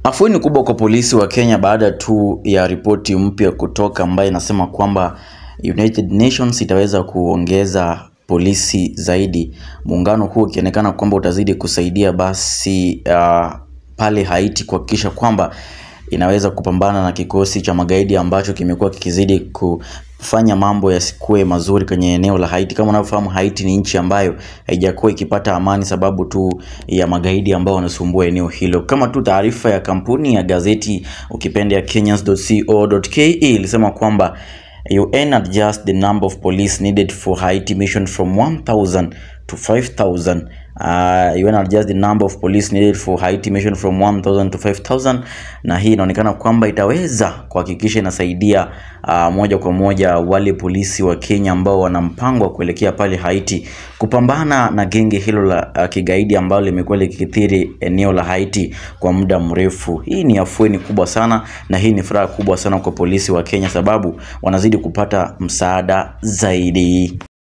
Afueni kubwa kwa polisi wa Kenya baada tu ya ripoti mpya kutoka ambayo inasema kwamba United Nations itaweza kuongeza polisi zaidi, muungano huu ukionekana kwamba utazidi kusaidia basi uh, pale Haiti kuhakikisha kwamba inaweza kupambana na kikosi cha magaidi ambacho kimekuwa kikizidi kufanya mambo yasikue mazuri kwenye eneo la Haiti. Kama unavyofahamu, Haiti ni nchi ambayo haijakuwa ikipata amani sababu tu ya magaidi ambao wanasumbua eneo hilo. Kama tu taarifa ya kampuni ya gazeti ukipenda ya Kenyans.co.ke ilisema kwamba UN adjust the number of police needed for Haiti mission from 1000 to 5000 Uh, UN adjust the number of police needed for Haiti mission from 1000 to 5000, na hii inaonekana kwamba itaweza kuhakikisha inasaidia uh, moja kwa moja wale polisi wa Kenya ambao wana mpango wa kuelekea pale Haiti kupambana na genge hilo la uh, kigaidi ambalo limekuwa likikithiri eneo la Haiti kwa muda mrefu. Hii ni afueni kubwa sana na hii ni furaha kubwa sana kwa polisi wa Kenya sababu wanazidi kupata msaada zaidi.